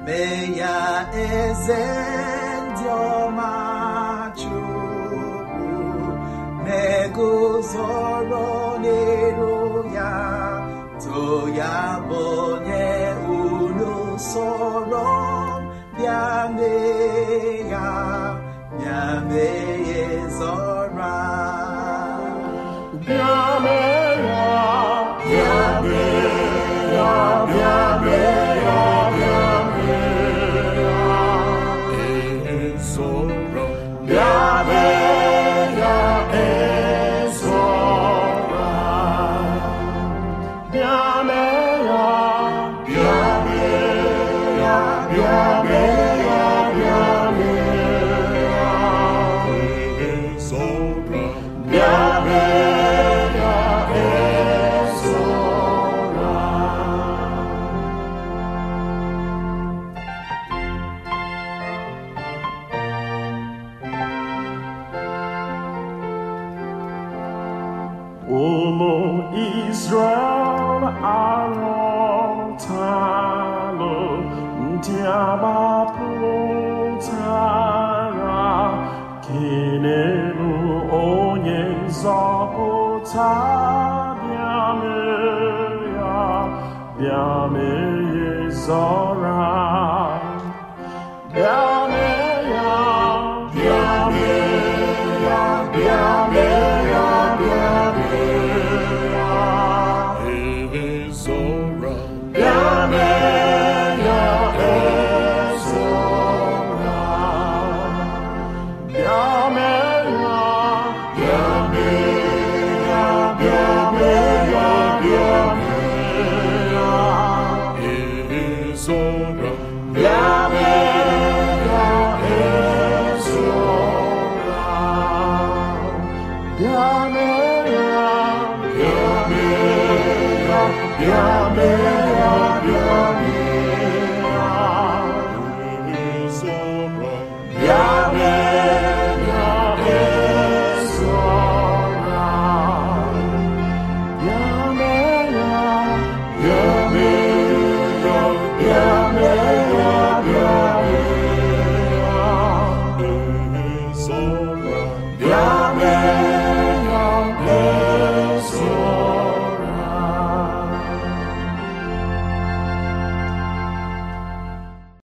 mee ya eze ndị ọma chukwu na-eguzoro n'elu ya too ya bụ onye unu soro bịa mee ya bịa mee ya zọra Bịa mee ya, bịa mee ya, bịa mee ya, bịa mee ya. ezoro Bịa mee ya, ezora. Bịa mee ya, bịa mee ya, bịa mee ya, bịa mee ya. ezoro Bịa mee ya, ezora. Ụmụ Israel arọtalụ ndị agbapụtara kenelu onye nzọpụta bịa mee ya bịa mee ya zọra bịa